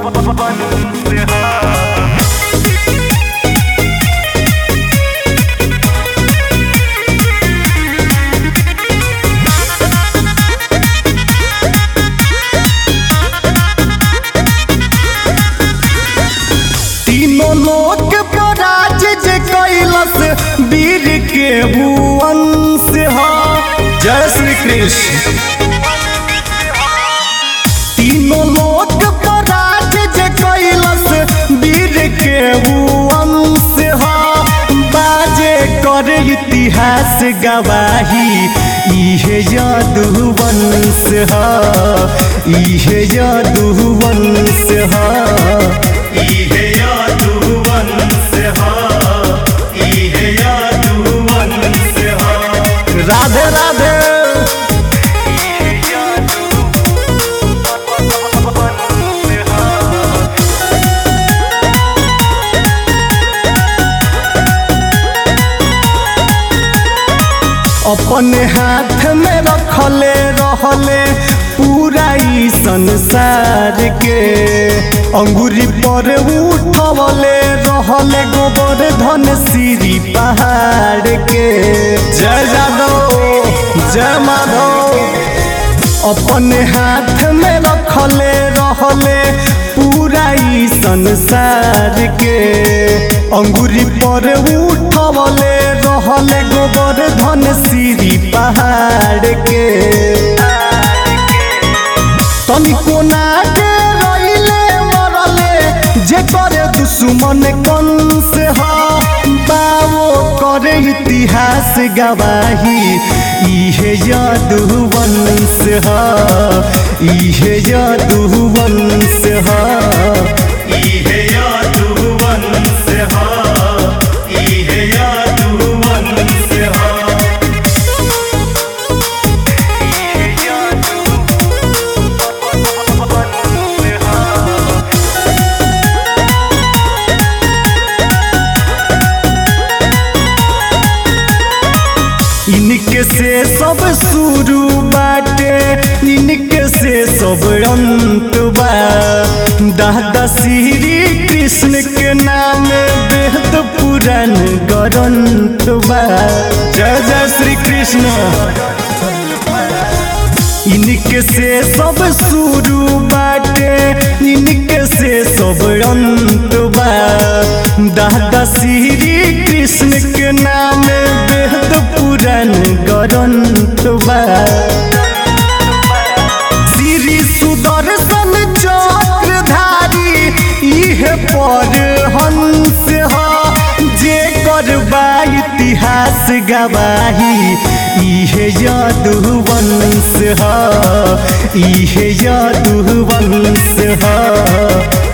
तीनों लोक पर राज जे कैलस वीर के भुवन से हा जय श्री कृष्ण तीनों लोक पर राज जे कैलस वीर के भुवन से हा बाजे कर इतिहास गवाही इहे यदुवंश हा इहे यदुवंश हा इहे यदुवंश हा इहे यदुवंश हा राधे राधे अपने हाथ में रखले रहले पूरा ई संसार के अंगुरी पर उठवले रहले गोबर धन सीरी पहाड़ के जय जादव जय माधव अपने हाथ में रखले रहले पूरा ई संसार के अंगुरी पर उठवले रहले गोबर धन सीरी पहाड़ के तनिको ना के रहिले मरले जे करे दुश्मन कौन से हा बावो करे इतिहास गवाही इहे यदुवंश हा इहे यदुवंश हा इहे यदुवंश हा इहे यदुवंश हा इनके से सब शुरू बाटे इनके से सब अंत बा दादा श्री कृष्ण के नाम वेद पुराण ग्रंथ बा जय जय श्री कृष्ण इनके से सब शुरू बाटे इनके से सब अंत बा दादा श्री कृष्ण के नाम वेद पुराण ग्रंथ बा श्री सुदर्शन चक्रधारी इहे पर हंस हा जे करबा इतिहास गवाही इहे यदुवंश हा इहे यदुवंश हा